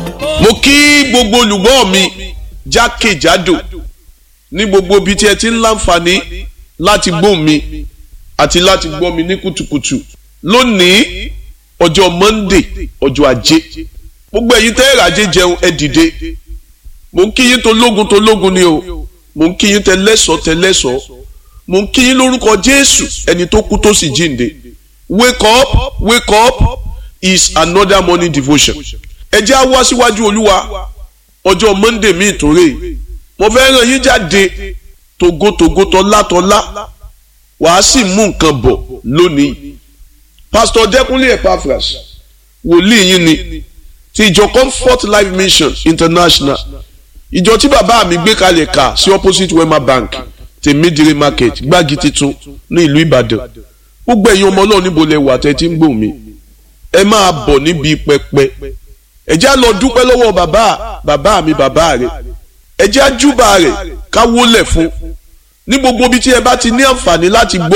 mo kí gbogbo olùgbọ́ mi jákèjádò ní gbogbo ibi tí ẹ ti ń láǹfààní láti gbọ́ mi àti láti gbọ́ mi ní kùtùkùtù lónìí ọjọ́ monday ọjọ́ ajé gbogbo ẹ̀yin tẹ́ ẹ̀rajé jẹun ẹ dìde mo ń kí yín tó lógun tó lógun ni o mo ń kí yín tẹ lẹ́sọ̀ọ́ tẹ lẹ́sọ̀ọ́ mo ń kí yín lórúkọ jésù ẹni tó kú tó sì jíǹde wake up wake up is another morning devotion ẹ jẹ́ á wá síwájú olúwa ọjọ́ monday mi ìtòrè mo fẹ́ ràn yín jáde togotogo tọ́látọ́lá wàá sì mú nǹkan bọ̀ lónìí pastor dẹ́kunlé epaphras wòlíì yín ni ti ìjọ comfort life mission international ìjọ tí bàbá mi gbé kalẹ̀ kà sí opposite wema bank tèmídìrí market gbági titun ní ìlú ìbàdàn gbogbo ẹ̀yin ọmọ náà níbo lẹ wà tẹ́ tí ń gbòmí ẹ máa bọ̀ níbi pẹpẹ ẹ jẹ́ á lọ dúpẹ́ lọ́wọ́ bàbá bàbá mi bàbá rẹ̀ ẹ jẹ́ á júbà rẹ̀ ká wólẹ̀ fún ní gbogbo ibi tí ẹ bá ti ní àǹfààní láti gbọ́